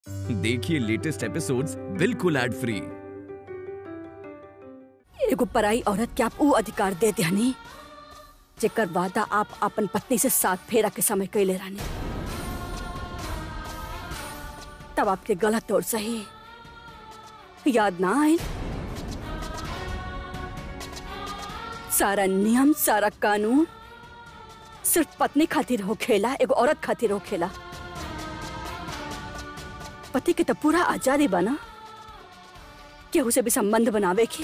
देखिए latest episodes बिल्कुल ad free एगो पराई औरत के आप ऊ अधिकार दे दहनी जेकर वादा आप अपन पत्नी से साथ फेरा के समय कैले रहनी तब आपके गलत और सही याद ना आए सारा नियम सारा कानून सिर्फ पत्नी खातिर हो खेला एगो औरत खातिर हो खेला पति के तो पूरा आजादी बना केहू से भी संबंध बनावे की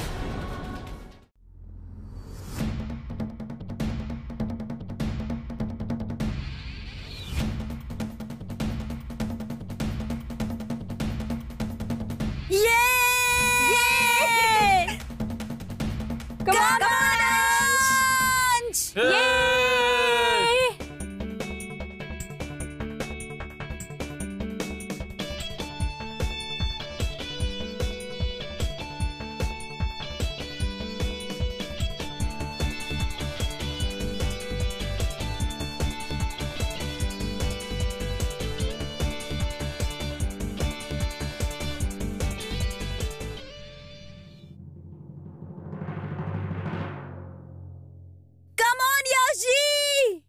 Come on, Yoshi!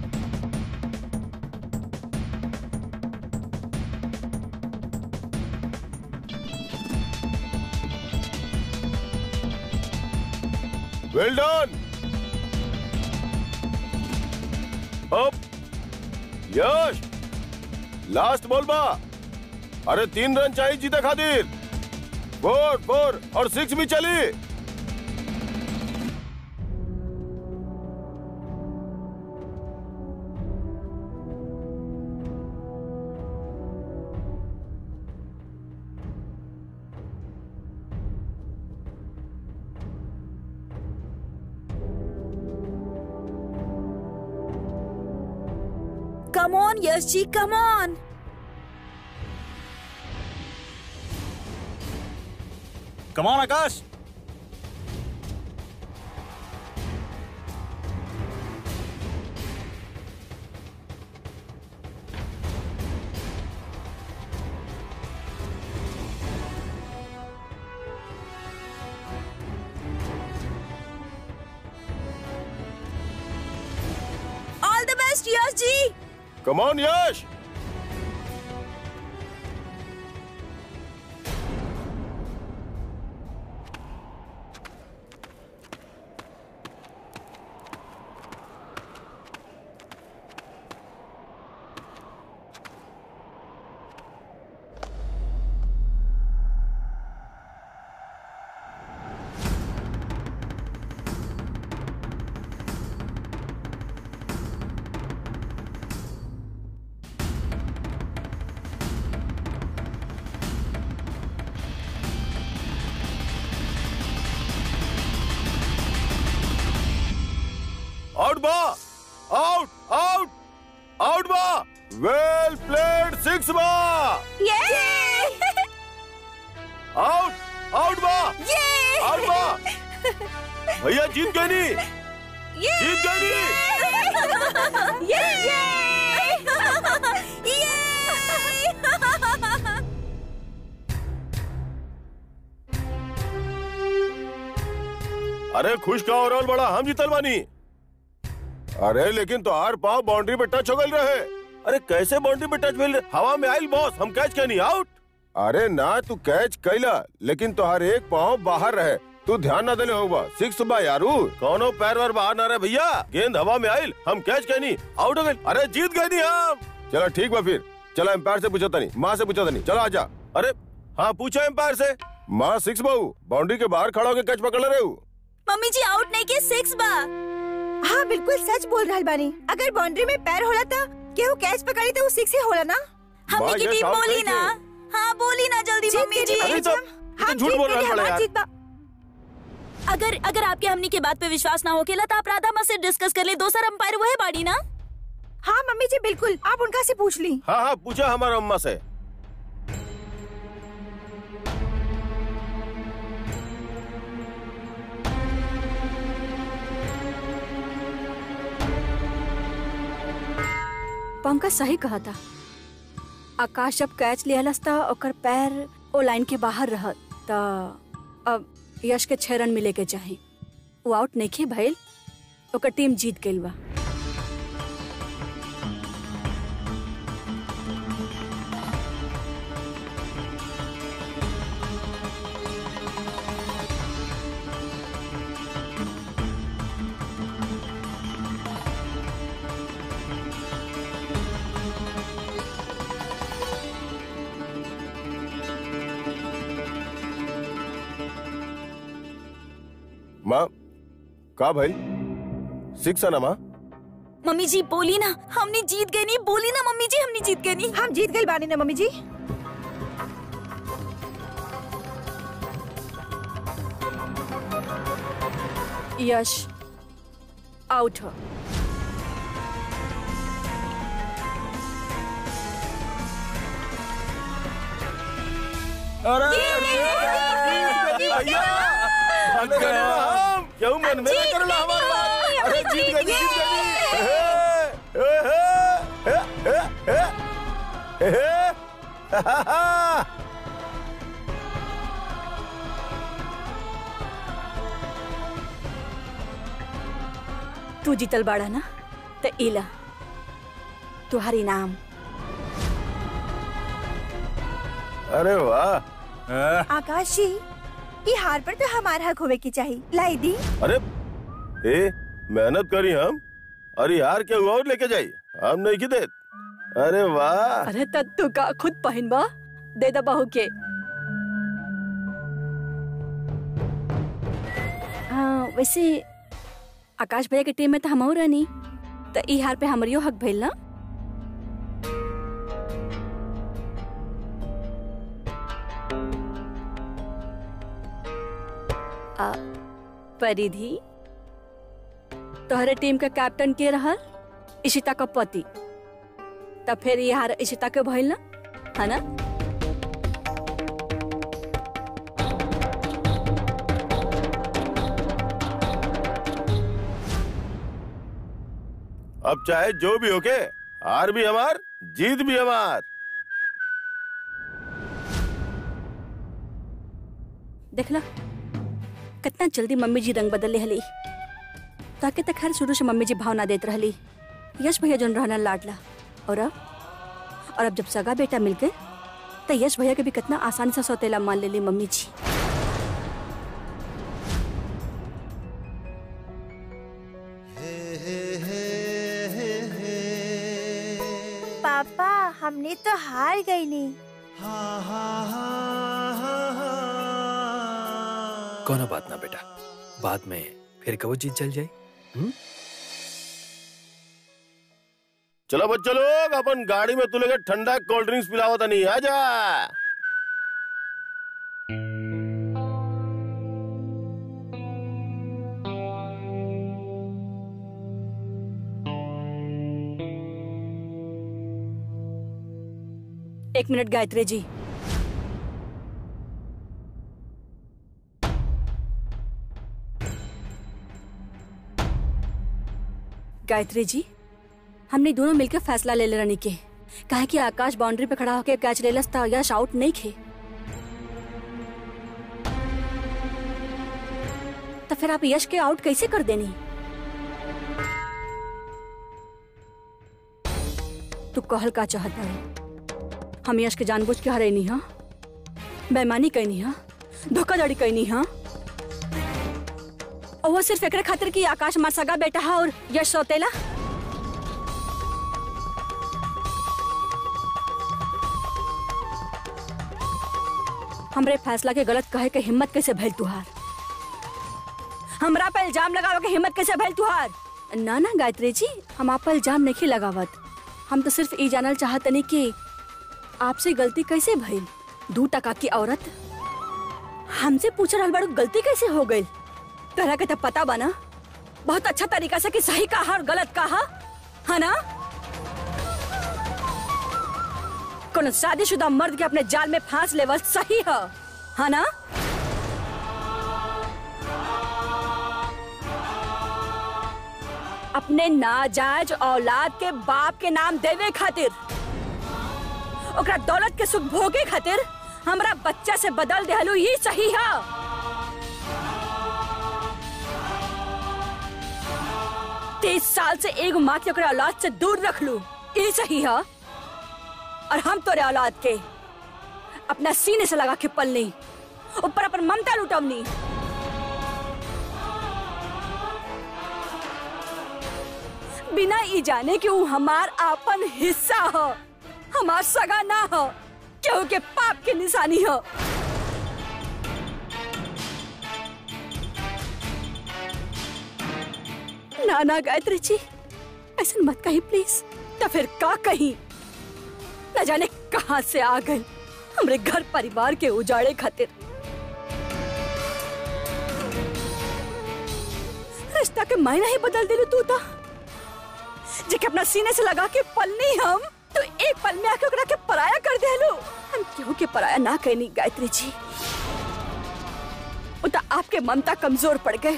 Well done अप यश लास्ट बॉल बा अरे तीन रन चाहिए जीते खातिर फोर फोर और सिक्स भी चली Come on, Yoshi, come on! Come on Akash All the best, Yoshi! Come on Yash out बा आउट आउट आउट बा वेल प्लेड सिक्स बा Yay! आउट आउट बा Yay! आउट बा भैया जीत गए नी जीत गए नी Yay! Yay! अरे खुश का ओवरऑल बड़ा हम जीतल बानी अरे लेकिन तो आर पाव बाउंड्री पे टच हो गए रहे अरे कैसे बाउंड्री पे टच भेल हवा में आइल बॉस हम कैच कहनी आउट अरे ना तू कैच कैला लेकिन तुहार एक पाव बाहर रहे तू ध्यान ना देले होगा सिक्स बा यारू कौनो पैर वार बाहर ना रहे भैया गेंद हवा में आइल हम कैच कहनी आउट हो गए अरे जीत गए नी हम चलो ठीक बा फिर चलो एम्पायर से पूछो तनी माँ से पूछो तनी चलो आजा अरे हाँ पूछो एम्पायर से माँ सिक्स बाऊ बाउंड्री के बाहर खड़ा होकर कैच पकड़ रहे हो मम्मी जी आउट नहीं के सिक्स बा हाँ बिल्कुल सच बोल रहा बानी अगर बाउंड्री में पैर होला था केहू कैच पकड़ी तो वो सिक्स ही होला ना हमनी वाह, की ये टीम shout बोली करके। ना हाँ बोली ना जल्दी जीत मम्मी के जी अरे जीत तो- हम तो झूठ जीत बोल के रहा है हमार बड़ा यार। जीत बा। अगर अगर आपके हमनी के बात पे विश्वास ना होकेला तो आप राधा माँ से डिस्कस कर ले दोसर अंपायर वो है बाड़ी ना हाँ मम्मी जी बिल्कुल आप उनका से पूछ ली हाँ हाँ पूछा हमारा अम्मा से पंकज सही कहा था आकाश जब कैच लिहलस त ओकर पैर ओ लाइन के बाहर रहत त अब यश के छह रन मिले के चाही वो आउट नहीं भइल ओकर टीम जीत गइल बा माँ का भाई सिक्स है ना माँ मम्मी जी बोली ना हमने जीत गए नहीं बोली ना मम्मी जी हमने जीत गए नहीं हम जीत गए बानी ना मम्मी जी यश आउट हो हम क्यों मन में ना करला हमारे बात अरे जीत गई जीत गई हे, हे, हे, हे, हे, हे, हे। तू जीतल बाड़ा ना त इला तुहार इनाम अरे वाह आकाश जी ये हार पर तो हमारा हक होवे की चाहिए लाई दी अरे ए मेहनत करी हम अरे यार क्या हुआ और लेके जाई हम नहीं की देत अरे वाह अरे त तू का खुद पहन बा दे दा बहू के हाँ वैसे आकाश भैया के टीम में तो हम रहनी त ई हार पे हमरियो हक भइल ना आ, परिधि तोहरे टीम के कैप्टन के रहल इशिता का पति तब फिर ये हार इशिता के भइल ना है ना अब चाहे जो भी होके हार भी हमार जीत भी हमार देखला कितना जल्दी मम्मी जी रंग बदल हली ताकि तक खैर शुरू से मम्मी जी भावना देत रहली यश भैया जोन रहना लाडला और अब और अब जब सगा बेटा मिल गए तो यश भैया के भी कितना आसानी से सौतेला मान लेली मम्मी जी पापा हमने तो हार गई नहीं कोनो बात ना बेटा बाद में फिर कबो जीत चल जाए चलो बच्चे लोग अपन गाड़ी में तू लेके ठंडा कोल्ड ड्रिंक्स पिलावता नहीं आजा एक मिनट गायत्री जी गायत्री जी हमने दोनों मिलकर फैसला ले ले रहनी के काहे कि आकाश बाउंड्री पे खड़ा होकर कैच ले था यश आउट नहीं खे तो फिर आप यश के आउट कैसे कर देनी तू कहल का चाहत बाड़े हम यश के जानबूझ के हरेनी हा बेईमानी कैनी हा धोखाधड़ी कैनी हा और वो सिर्फ एकरे खातिर कि आकाश मार सगा बेटा हा और यश सौतेला हमरे फैसला के गलत कहे के हिम्मत कैसे भइल तुहार हमरा पे इल्जाम लगावे के हिम्मत कैसे भइल तुहार ना ना गायत्री जी हम आप पर इल्जाम नहीं लगावत हम तो सिर्फ ई जानल चाहतनी कि आपसे गलती कैसे भइल दू टका की औरत हमसे पूछ रहल बाड़ू गलती कैसे हो गई तोहरा के तो पता बना बहुत अच्छा तरीका से कि सही कहा और गलत कहा है ना कोनो शादीशुदा मर्द के अपने जाल में फांस लेवल सही है है ना अपने नाजायज औलाद के बाप के नाम देवे खातिर ओकरा दौलत के सुख भोगे खातिर हमरा बच्चा से बदल देहलू ये सही है तेईस साल से एगो माँ के ओकरा औलाद से दूर रख लू ये सही है और हम तोरे औलाद के अपना सीने से लगा के पलनी ऊपर अपन ममता लुटवनी बिना ई जाने कि ऊ हमार आपन हिस्सा हो हमार सगा ना हो केहू के पाप के निशानी हो ना ना गायत्री जी ऐसा मत कही प्लीज या फिर का कही न जाने कहाँ से आ गए हमरे घर परिवार के उजाड़े खातिर रिश्ता के मायना ही बदल दिलू तू तो जेके अपना सीने से लगा के पलनी हम तो एक पल में आके ओकरा के पराया कर देलू हम क्यों के पराया ना कहनी गायत्री जी वो तो आपके ममता कमजोर पड़ गए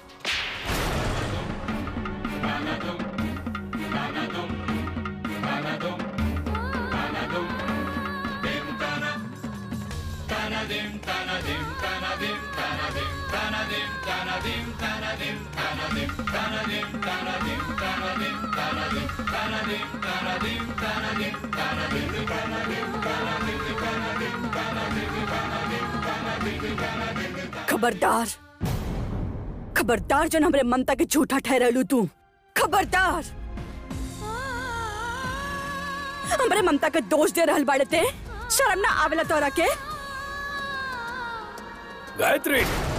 खबरदार खबरदार जो हमरे ममता के झूठा ठहरलू तू खबरदार हमरे ममता के दोष दे रहल बाड़े ते शर्म ना आवेला तोरा के गायत्री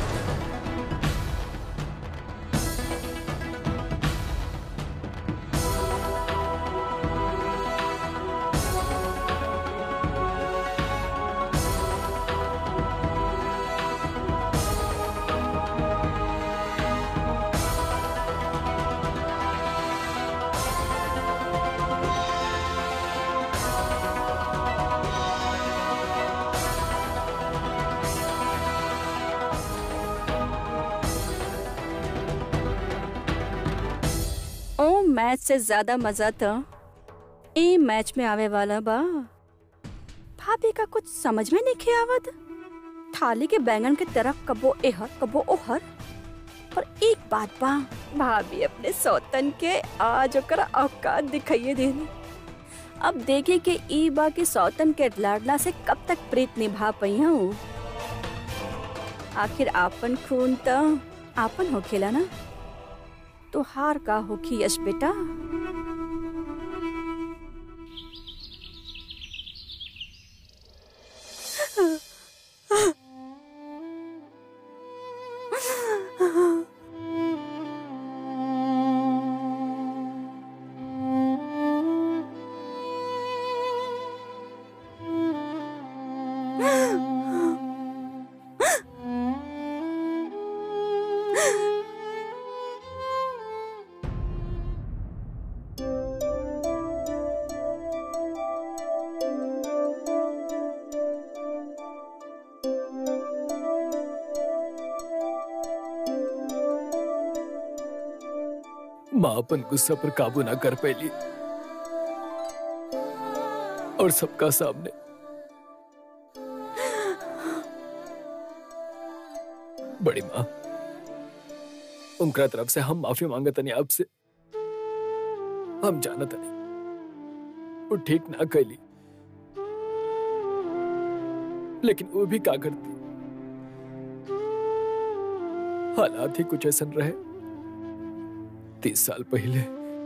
ओ मैच से ज्यादा मजा तो ए मैच में आवे वाला बा भाभी का कुछ समझ में नहीं आवत थाली के बैंगन के तरफ कबो एहर कबो ओहर पर एक बात बा भाभी अपने सौतन के आज ओकरा औकात दिखाइए देनी अब देखे के ई बा के सौतन के लाडला से कब तक प्रीत निभा पई हूँ आखिर आपन खून तो आपन होखेला ना तो हार का होखी यश बेटा माँ अपन गुस्सा पर काबू ना कर पैली और सबका सामने बड़ी माँ उनका तरफ से हम माफी मांगत नहीं आपसे हम जानत नहीं वो ठीक ना कैली लेकिन वो भी का करती हालात ही कुछ ऐसा रहे तीस साल पहले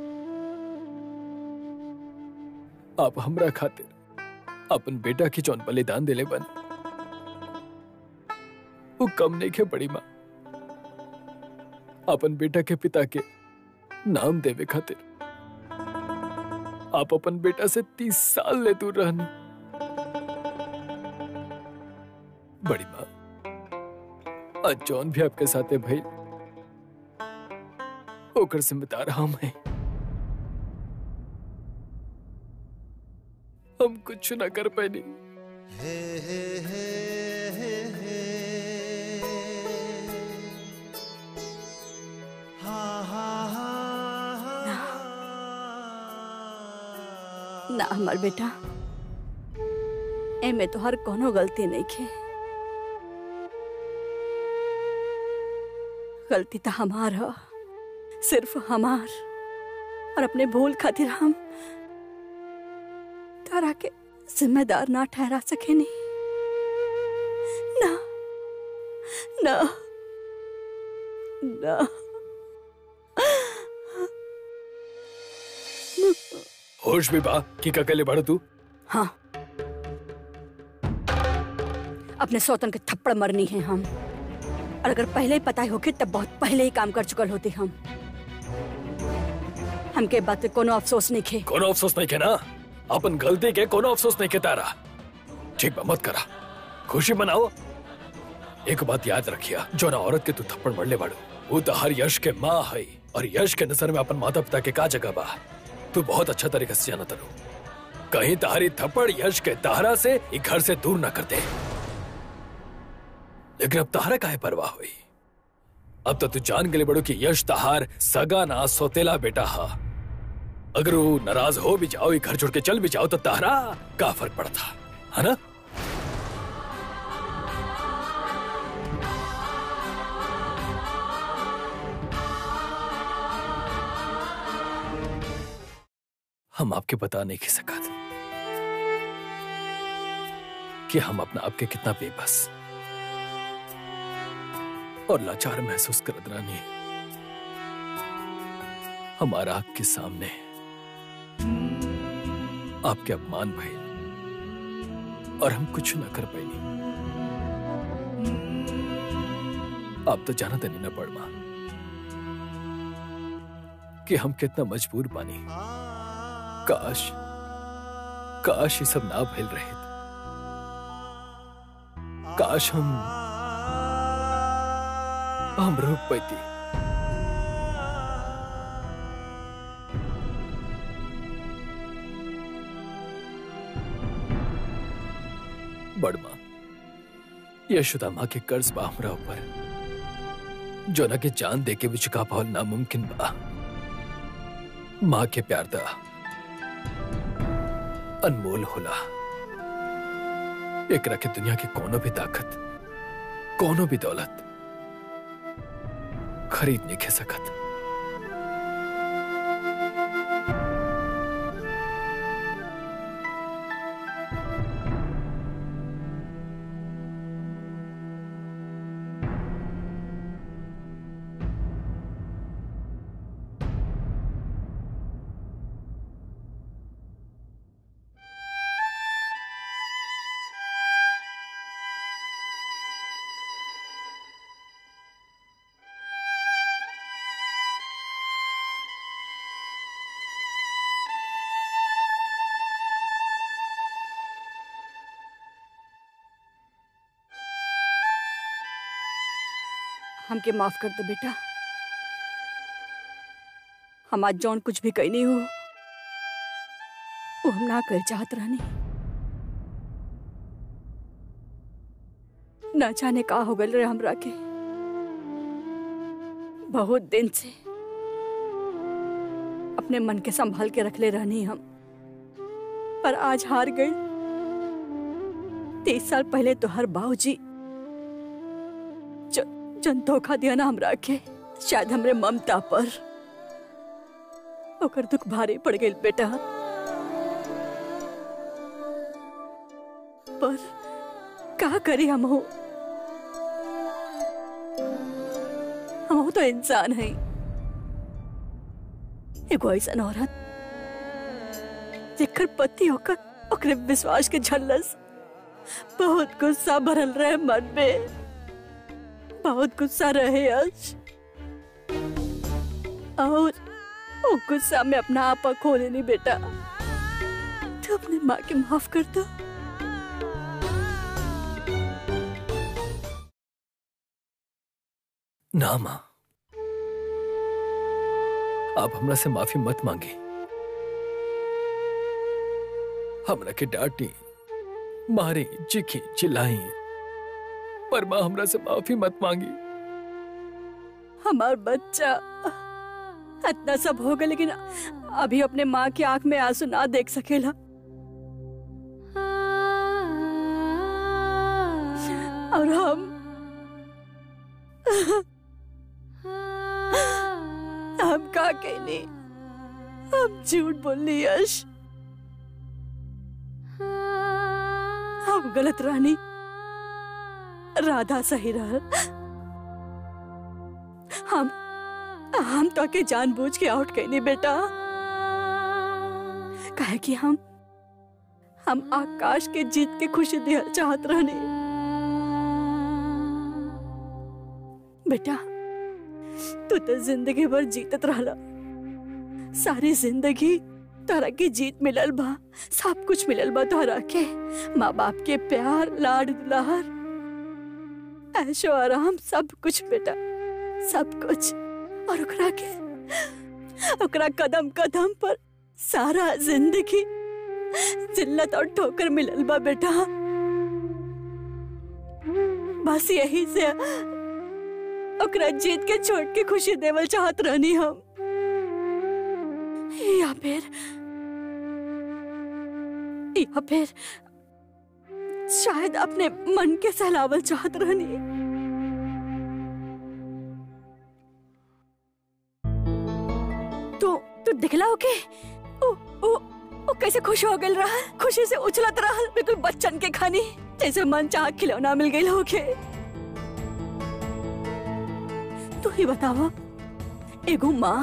आप हमरा खातिर अपन बेटा की जौन बलिदान दिले बन वो कम नहीं के बड़ी माँ अपन बेटा के पिता के नाम देवे खातिर आप अपन बेटा से तीस साल ले दूर रहनी बड़ी माँ आज जौन भी आपके साथ है भाई ओकर जिम्मेदार हम हैं हम कुछ ना कर पाए ना हमार बेटा एमे तो हर कोनो गलती नहीं खे गलती तो हमार ह सिर्फ हमार और अपने भूल खातिर हम तारा के जिम्मेदार ना ठहरा सके नहीं ना ना ना होश भी बा की ककले बढ़ तू हाँ अपने सौतन के थप्पड़ मरनी है हम और अगर पहले ही पता ही होके तब बहुत पहले ही काम कर चुकल होती हम हमके बात पे कोनो अफसोस नहीं खे कोनो अफसोस नहीं के ना अपन गलती के कोनो अफसोस नहीं के तारा ठीक बा मत करा खुशी मनाओ एक बात याद रखिया जो ना औरत के तू थप्पड़ मरले बाड़ू वो तो हर यश के माँ है और यश के नजर में अपन माता पिता के का जगह बा तू बहुत अच्छा तरीके से जाना तरू कहीं तहारी थप्पड़ यश के तारा से एक घर से दूर ना कर दे लेकिन अब तारा काहे परवाह हुई अब तो तू जान गले बड़ो कि यश तहार सगा ना सोतेला बेटा हा अगर वो नाराज हो भी जाओ ये घर छोड़ के चल भी जाओ तो तारा का फर्क पड़ता है ना हम आपके बता नहीं की सका कि हम अपना आपके कितना बेबस और लाचार महसूस करत रानी हमारा आपके सामने आपके अपमान भय और हम कुछ ना कर पाएंगे आप तो जाना नहीं ना पड़मा कि हम कितना मजबूर बानी काश काश ये सब ना फैल रहे काश हम हम रोक पाती बड़मा यशोदा माँ के कर्ज बा हमरा ऊपर जो ना के जान दे के भी चुका पावल नामुमकिन बा माँ के प्यार दा अनमोल होला एकरा के दुनिया की कोनो भी ताकत कोनो भी दौलत खरीद नहीं खे सकत हमके माफ कर दे बेटा हम आज जौन कुछ भी कही नहीं हो वो हम ना कर चाहत रहनी ना जाने का हो गल रे हमरा के बहुत दिन से अपने मन के संभाल के रख ले रहनी हम पर आज हार गई तीस साल पहले तो हर बाबूजी जन धोखा दिया ना हमरा के शायद हमरे ममता पर ओकर दुख भारी पड़ गई बेटा पर का करी हम हो हम तो इंसान है एगो ऐसा औरत जेकर पति होकर ओकरे विश्वास के झल्लस बहुत गुस्सा भरल रहे मन में बहुत गुस्सा रहे आज और वो गुस्सा में अपना आपा खो लेनी बेटा तू अपने माँ के माफ कर दो ना माँ आप हमरा से माफी मत मांगे हमरा के डांटी मारे चिखी चिल्लाई पर माँ हमरा से माफी मत मांगी हमार बच्चा इतना सब हो गया लेकिन अभी अपने माँ की आंख में आंसू ना देख सकेला और हम हम का कहने हम झूठ बोलनी यश हम गलत रानी राधा सही रह हम हम तो के जानबूझ के आउट कहनी बेटा काहे कि हम हम आकाश के जीत के खुशी दिया चाहत रहनी बेटा तू तो जिंदगी भर जीतत रहला सारी जिंदगी तोहरा के जीत मिलल बा सब कुछ मिलल बा तोहरा के माँ बाप के प्यार लाड दुलार ऐशो आराम सब कुछ बेटा सब कुछ और ओकरा के ओकरा कदम कदम पर सारा जिंदगी जिल्लत और ठोकर मिलल बा बेटा बस यही से ओकरा जीत के छोड़ के खुशी देवल चाहत रहनी हम या फिर या फिर शायद अपने मन के सहलावल चाहत रहनी तू तू दिखला ओके ओ ओ ओ कैसे खुश हो गल रहा खुशी से उछलत रहा बिल्कुल बच्चन के खानी जैसे मन चाह खिलौना मिल गई होके तू ही बतावा एगो माँ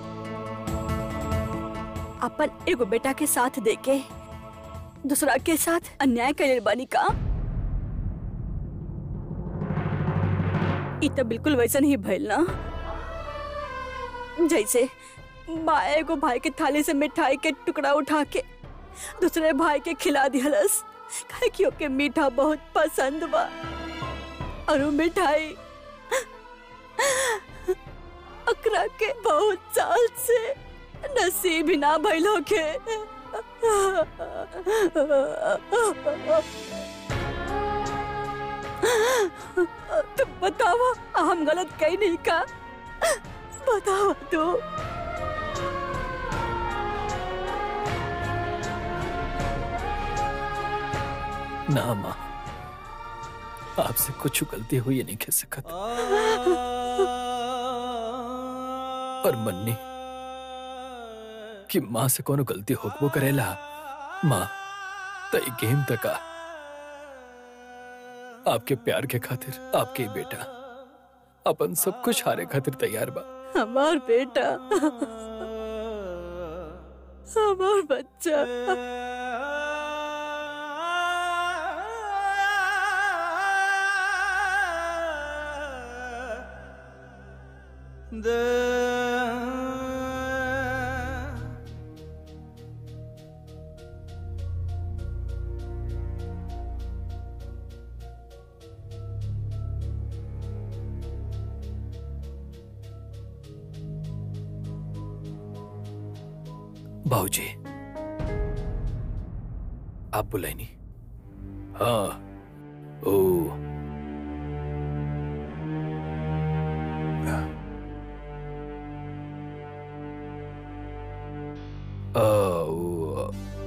अपन एगो बेटा के साथ देके दूसरा के साथ अन्याय करे बानी का ई तो बिल्कुल वैसन ही भइल ना जैसे माँ एगो भाई के थाली से मिठाई के टुकड़ा उठा के दूसरे भाई के खिला दिहलस काहे कि ओके मीठा बहुत पसंद बा और वो मिठाई अकरा के बहुत साल से नसीब ही ना भइल होके तुम बतावा हम गलत कहीं नहीं का बतावा तू ना माँ आपसे कुछ गलती हुई है नहीं कह सकत पर मन्नी कि माँ से कोनो गलती होकबो करेला माँ तई गेम तका आपके प्यार के खातिर आपके ही बेटा अपन सब कुछ हारे खातिर तैयार बा हमार बेटा हमार बच्चा बाबूजी आप बुलाई नहीं हाँ ओ आ, ओ,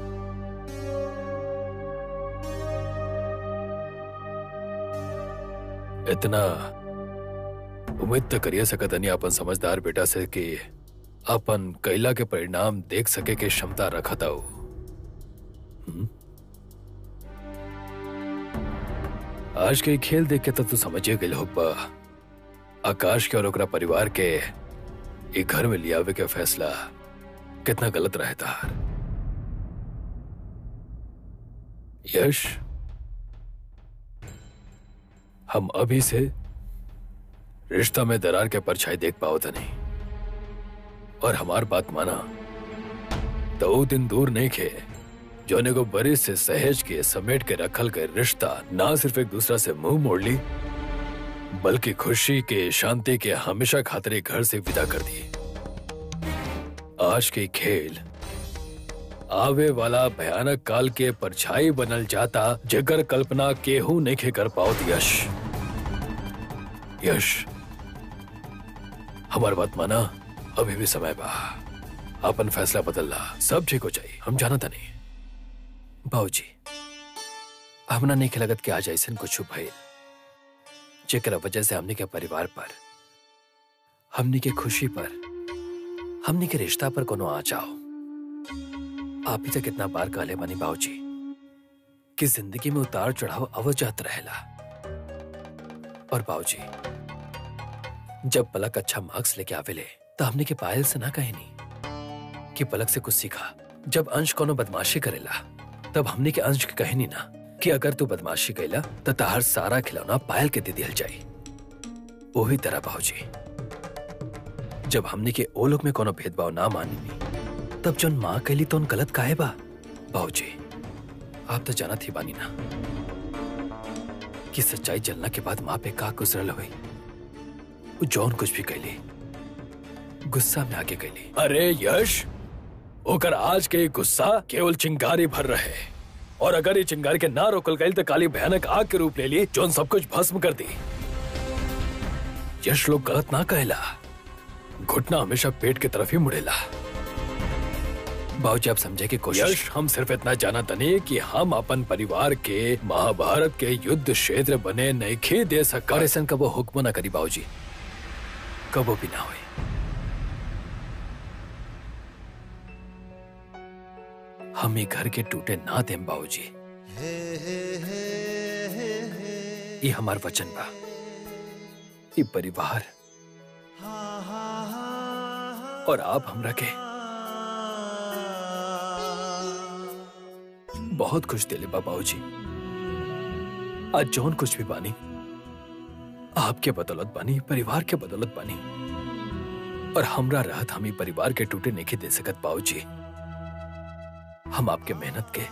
इतना उम्मीद तो करिए सकत नहीं अपन समझदार बेटा से कि अपन कैला के परिणाम देख सके के क्षमता रखत हो आज के ई खेल देख के तो तू समझे गए होगा आकाश के और ओकरा परिवार के ई घर में लियावे के फैसला कितना गलत रहता यश हम अभी से रिश्ता में दरार के परछाई देख पाओ था नहीं और हमार बात माना तो वो दिन दूर नहीं खे जोने को बरिस से सहेज के समेट के रखल के रिश्ता ना सिर्फ एक दूसरा से मुंह मोड़ ली बल्कि खुशी के शांति के हमेशा खातरे घर से विदा कर दी आज के खेल आवे वाला भयानक काल के परछाई बनल जाता जगर कल्पना केहू नहीं खे कर पाओ यश यश हमार बात माना अभी भी समय बा अपन फैसला बदलला सब ठीक हो जाई हम जाना था नहीं बाबूजी हमरा नहीं लगत कि आज ऐसा कुछ भइल जेकरा वजह से हमने के परिवार पर हमने के खुशी पर हमने के रिश्ता पर कोनो आ जाओ आप ही तक इतना बार कहले बानी बाबूजी कि जिंदगी में उतार चढ़ाव अवजात रहेला और बाबूजी जब पलक अच्छा मार्क्स लेके आवेले तो हमने के पायल से ना कहनी कि पलक से कुछ सीखा जब अंश कोनो बदमाशी करेला तब हमने के अंश के कहनी ना कि अगर तू बदमाशी कैला तो ताहर सारा खिलौना पायल के दे दियल जाई वही तरह बाबूजी जब हमने के ओ लोग में कोनो भेदभाव ना मानी तब जौन माँ कैली तो उन गलत काहे बा बाबूजी आप तो जाना थी बानी ना कि सच्चाई जलना के बाद माँ पे का गुजरल हुई वो जौन कुछ भी कैली गुस्सा में आके कैली अरे यश ओकर आज के ये गुस्सा केवल चिंगारी भर रहे और अगर ये चिंगारी के ना रोकल गई तो काली भयानक आग के रूप ले ली जौन सब कुछ भस्म कर दी यश लोग गलत ना कहला घुटना हमेशा पेट की तरफ ही मुड़ेला बाबूजी आप समझे की कोशिश यश हम सिर्फ इतना जाना तनी कि हम अपन परिवार के महाभारत के युद्ध क्षेत्र बने नहीं दे सका ऐसा कबो हुक्म ना करी बाबूजी कबो भी ना हुई हम ये घर के टूटे ना देम बाबूजी ये हमार वचन बा ये परिवार और आप हमरा के बहुत खुश दिले बा बाबूजी आज जौन कुछ भी बानी आपके बदौलत बानी परिवार के बदौलत बानी और हमरा राहत हम ही परिवार के टूटे नहीं दे सकत बाबूजी हम आपके मेहनत के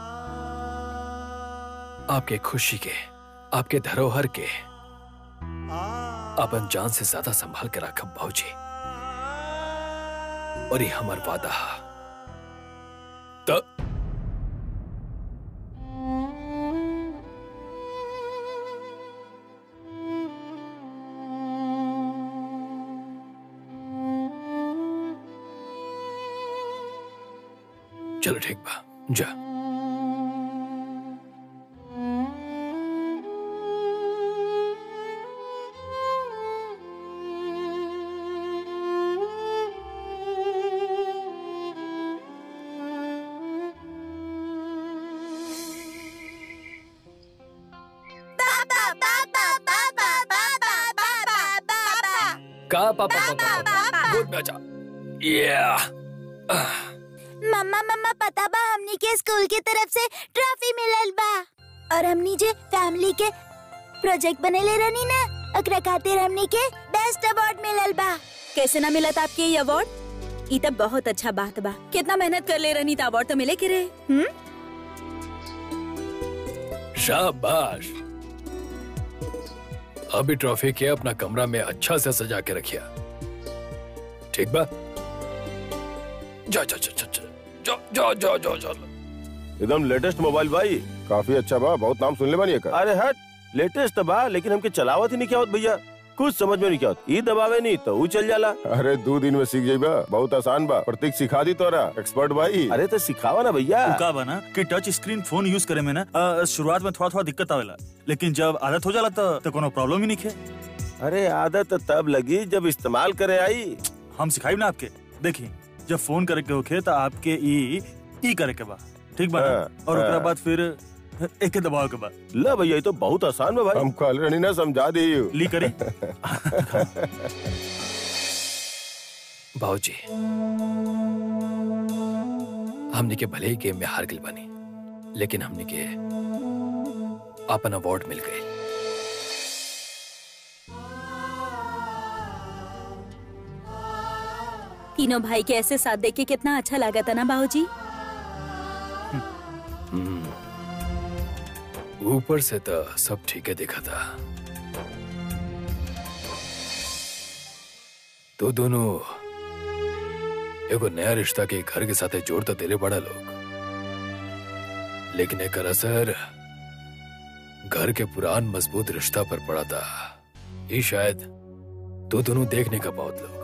आपके खुशी के आपके धरोहर के अपन जान से ज्यादा संभाल के रखब बाबूजी और ये हमार वादा हा। त चलो ठीक बा जा का पापा पापा पापा गुड में जा या मम्मा मम्मा पता बा हमनी के स्कूल की तरफ से ट्रॉफी मिलल बा और हमनी जे फैमिली के प्रोजेक्ट बनेले रहनी ना ओकरा खातिर हमनी के बेस्ट अवार्ड मिलल बा कैसे ना मिला था आपके ये अवार्ड ई तब बहुत अच्छा बात बा कितना मेहनत कर ले रहनी था अवार्ड तो मिले के रहे हम्म शाबाश अभी ट्रॉफी के अपना कमरा में अच्छा से सजा के रखिया ठीक बा जा जा जा जा जा जा जा जा जा एकदम लेटेस्ट मोबाइल भाई काफी अच्छा बा बहुत नाम सुन ले बानी एकर अरे हट लेटेस्ट बा लेकिन हमके चलावत ही नहीं क्या होत भैया कुछ समझ में नहीं क्या होत ई दबावे नहीं तो ऊ चल जाला अरे दो दिन में सीख जाइबा बहुत आसान बा प्रतीक सिखा दी तोरा एक्सपर्ट भाई अरे तो सिखावा ना भैया का बना कि टच स्क्रीन फोन यूज करे में ना अ, शुरुआत में थोड़ा थोड़ा दिक्कत आवेला लेकिन जब आदत हो जाला तो, तो कोनो प्रॉब्लम ही नहीं है अरे आदत तब लगी जब इस्तेमाल करे आई हम सिखाई ना आपके देखिए जब फोन करे के होखे तो आपके ई ई करे के बा ठीक बा ना? हाँ, और ओकरा हाँ। बाद फिर एक दबाव के बा ला भैया ये तो बहुत आसान बा भाई हम कल रही ना समझा दी ली करी बाबूजी हमने के भले ही गेम में हार गई बनी लेकिन हमने के अपन अवार्ड मिल गए तीनों भाई के ऐसे साथ देख के कितना अच्छा लगा था ना बाबूजी ऊपर से तो सब ठीक है देखा था तो दोनों एगो नया रिश्ता के घर के साथ जोड़ तो दिले बड़ा लोग लेकिन एक असर घर के पुरान मजबूत रिश्ता पर पड़ा था ये शायद तो दोनों देखने का बहुत लोग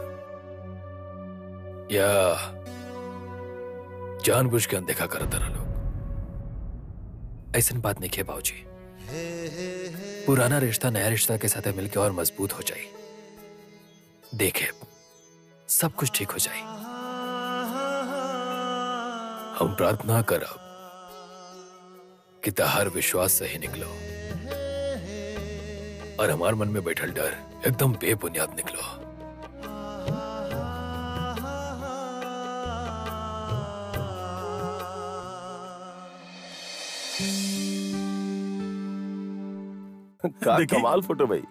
या जानबूझ के अनदेखा करता रहा लोग ऐसा बात नहीं है बाबूजी पुराना रिश्ता नया रिश्ता के साथ मिलकर और मजबूत हो जाए देखे सब कुछ ठीक हो जाए हम प्रार्थना करब कि तहार विश्वास सही निकलो और हमार मन में बैठल डर एकदम बेबुनियाद निकलो का देखिए। कमाल फोटो भाई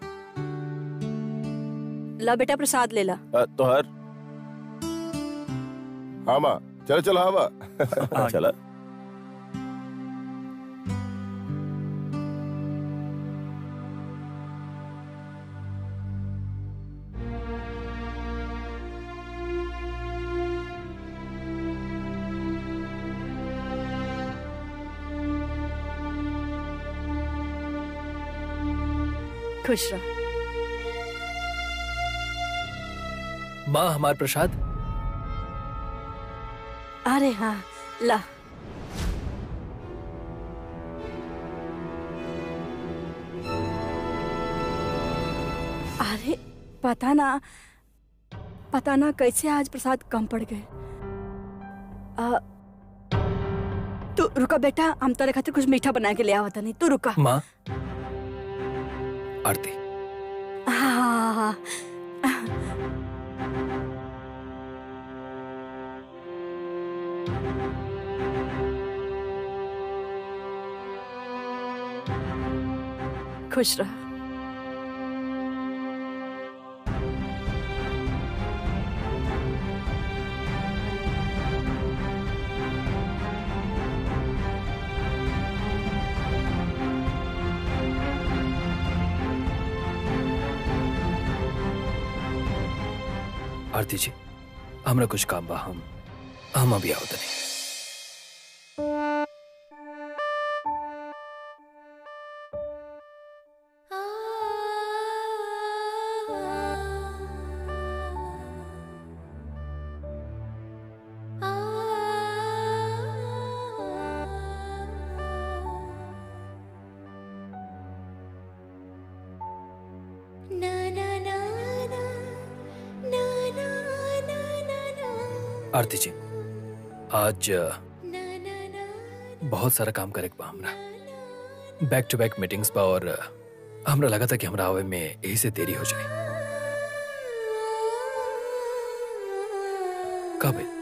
ला बेटा प्रसाद ले ला अ, तो हर हाँ माँ चल चल हाँ माँ चला खुश रह माँ हमार प्रसाद अरे हाँ ला अरे पता ना पता ना कैसे आज प्रसाद कम पड़ गए आ, तू रुका बेटा हम तेरे खातिर कुछ मीठा बना के ले आवता नहीं तू रुका माँ आरती हाँ हाँ हाँ खुश रह आरती जी हमरा कुछ काम बा हम हम अभी आओ तनी आरती जी आज अ, बहुत सारा काम करे के बा हमरा बैक टू बैक मीटिंग्स बा और अ, हमरा लगा था कि हमरा आवे में यही से देरी हो जाए कब है?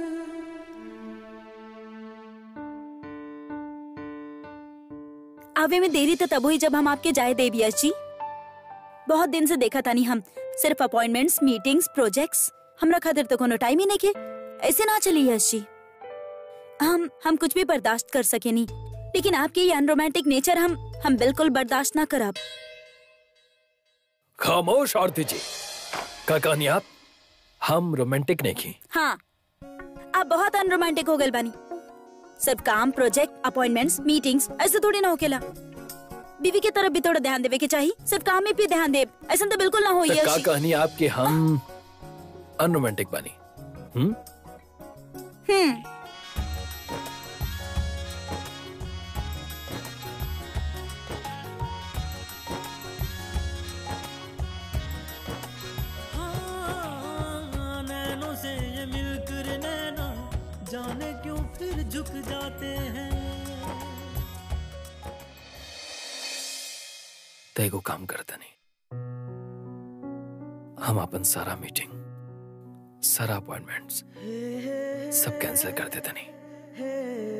आवे में देरी तो तब हुई जब हम आपके जाए देव यश जी बहुत दिन से देखा था नहीं हम सिर्फ अपॉइंटमेंट्स मीटिंग्स प्रोजेक्ट्स हमरा खातिर तो कोनो टाइम ही नहीं के ऐसे ना चली यश जी हम हम कुछ भी बर्दाश्त कर सके नहीं लेकिन आपकी ये अनरोमांटिक नेचर हम हम बिल्कुल बर्दाश्त ना करब खामोश आरती जी का कहानी आप हम रोमांटिक नहीं की हाँ आप बहुत अनरोमांटिक हो गए बानी सिर्फ काम प्रोजेक्ट अपॉइंटमेंट्स मीटिंग्स ऐसे थोड़ी ना होकेला बीवी की तरफ भी थोड़ा ध्यान देवे के चाहिए सिर्फ काम में भी ध्यान दे ऐसा तो बिल्कुल ना हो तो का यश कहानी आपके हम अनरोमांटिक बनी हम्म हम्म हाँ, नैनों से ये मिलकर नैना जाने क्यों फिर झुक जाते हैं तो एगो काम करता नहीं हम अपन सारा मीटिंग सारा अपॉइंटमेंट्स सब कैंसिल कर देते नहीं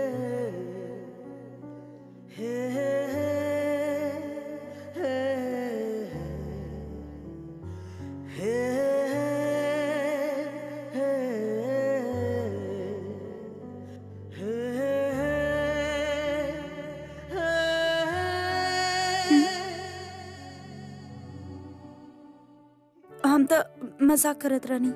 हम तो मजाक करत रहनी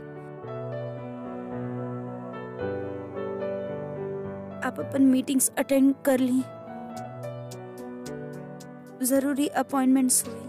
आप अपन मीटिंग्स अटेंड कर ली जरूरी अपॉइंटमेंट्स हुई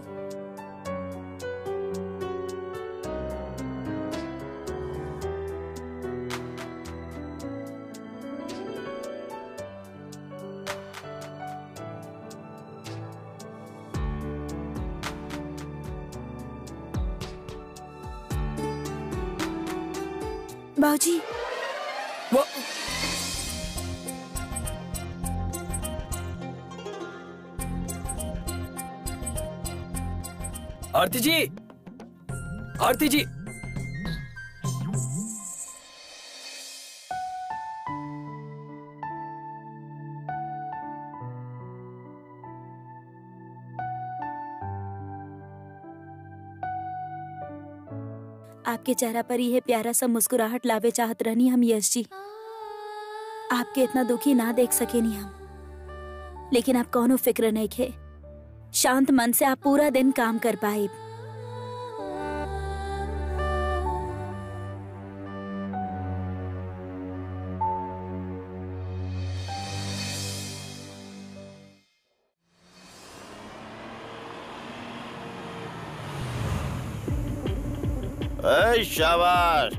बाबूजी वो आरती जी आरती जी आपके चेहरा पर यह प्यारा सा मुस्कुराहट लावे चाहत रहनी हम यश जी आपके इतना दुखी ना देख सके नहीं हम लेकिन आप कौनो फिक्र नहीं खे शांत मन से आप पूरा दिन काम कर पाए ए, शाबाश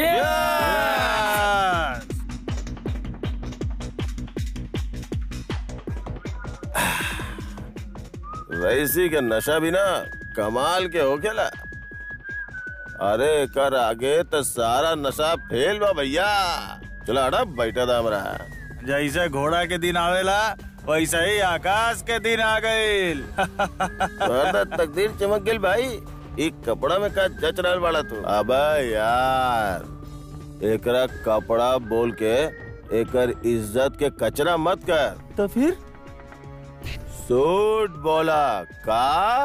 वैसी के नशा भी ना कमाल के होखेला अरे कर आगे तो सारा नशा फेल बा भैया चलो हटा बैठा था हमरा जैसे घोड़ा के दिन आवेला वैसे ही आकाश के दिन आ गईल तोहर तो तकदीर चमक गेल भाई एक कपड़ा में का जच रहल वाला तू अबे यार एकरा कपड़ा बोल के एकर इज्जत के कचरा मत कर तो फिर सूट बोला का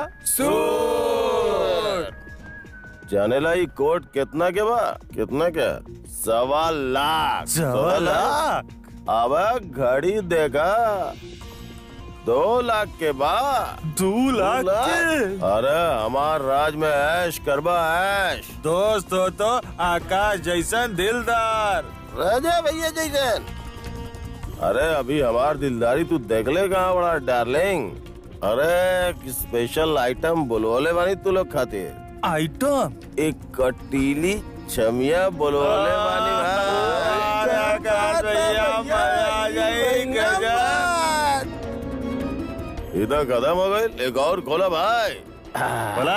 सूट जानेला ई कोट कितना के बा कितना के सवा लाख सवा लाख? अब घड़ी देगा दो लाख के बाद दो लाख के? अरे हमार राज में ऐश करबा ऐश दोस्त हो तो आकाश जैसन दिलदार राजा भैया जैसन अरे अभी हमार दिलदारी तू देख ले कहाँ बड़ा डार्लिंग अरे एक स्पेशल आइटम बुलवाले बानी तू लोग खातिर आइटम एक कटीली छमिया बुलवाले बानी अरे आकाश भैया, मजा आ जाई, गजब। इधर कदम हो गए एक और खोला भाई बोला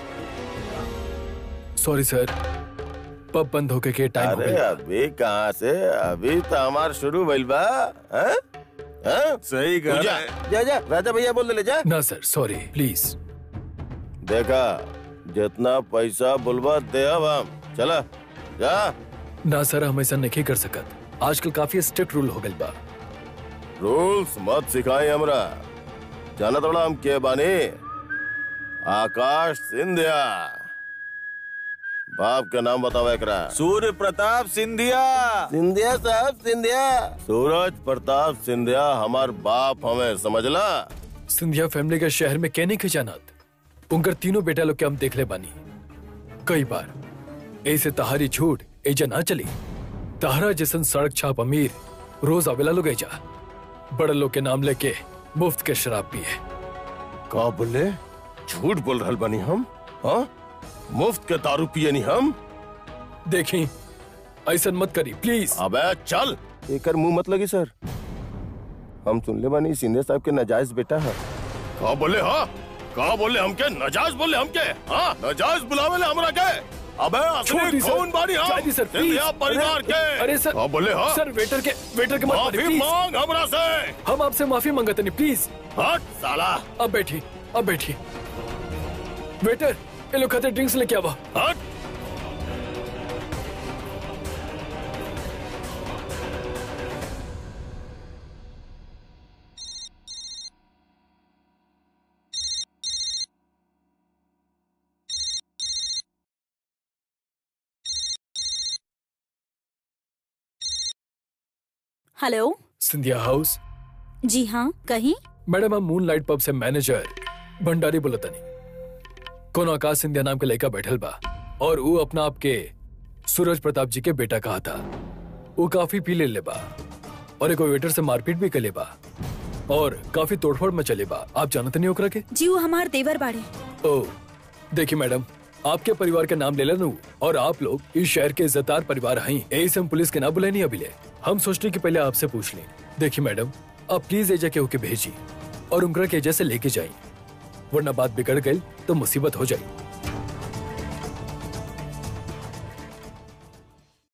सॉरी सर पब बंद होके के टाइम हो अरे गया अभी कहाँ से अभी तो हमार शुरू भइल बा हैं? हैं? सही तू कर जा जा जा राजा भैया बोल दे ले जा ना सर सॉरी प्लीज देखा जितना पैसा बुलवा दे अब हम चला जा ना सर हम ऐसा नहीं कर सकत आजकल काफी स्ट्रिक्ट रूल हो गइल बा रूल्स मत सिखाई हमरा जाना थोड़ा हम के बानी आकाश सिंधिया बाप का नाम बताओ एकरा सूर्य प्रताप सिंधिया सिंधिया साहब सिंधिया सूरज प्रताप सिंधिया हमार बाप हमें समझला सिंधिया फैमिली के शहर में कहने के जानत उनकर तीनों बेटा लोग के हम देख ले बानी कई बार ऐसे तहारी झूठ एजा ना चली तहरा जैसन सड़क छाप अमीर रोज आवेला लोग एजा बड़े लोग के नाम लेके मुफ्त के शराब पिए का बोले झूठ बोल रहल बानी हम हाँ मुफ्त के दारू पिए नहीं हम देखी ऐसा मत करी प्लीज अबे चल एकर मुंह मत लगी सर हम सुन ले बानी सिंधिया साहब के नाजायज बेटा है का बोले हाँ का बोले हमके नाजायज बोले हमके हाँ नाजायज बुलावे ले हमरा के अबे छोड़ असली दी सर। खून बानी हम जाए दी सर, प्लीज। सिंधिया परिवार अरे- के अरे सर- का बोले हाँ सर वेटर के वेटर के मत मारिए, माफी प्लीज। मांग हमरा से हम आपसे माफी मांगते नहीं प्लीज हट साला अब बैठी अब बैठी वेटर ये लोग खाते ड्रिंक्स लेके आवा हट हेलो सिंधिया हाउस जी हाँ कहीं मैडम हम मून लाइट पब से मैनेजर भंडारी बोलतनी कौन आकाश सिंधिया नाम के लड़का बैठल बा और वो अपना आपके सूरज प्रताप जी के बेटा कहा था वो काफी पी ले ले बा और एक वेटर से मारपीट भी कर ले बा और काफी तोड़फोड़ में चले बा आप जानते नहीं ओकरा के जी वो हमार देवर बाड़े ओ देखिए मैडम आपके परिवार के नाम ले लेनू और आप लोग इस शहर के इज्जतदार परिवार हैं यही से हम पुलिस के ना बुलाए नहीं अभी ले हम सोचने की पहले आपसे पूछ लें देखिए मैडम आप प्लीज एजा के होके भेजी और उनका के एजा से लेके जाए वरना बात बिगड़ गई तो मुसीबत हो जाए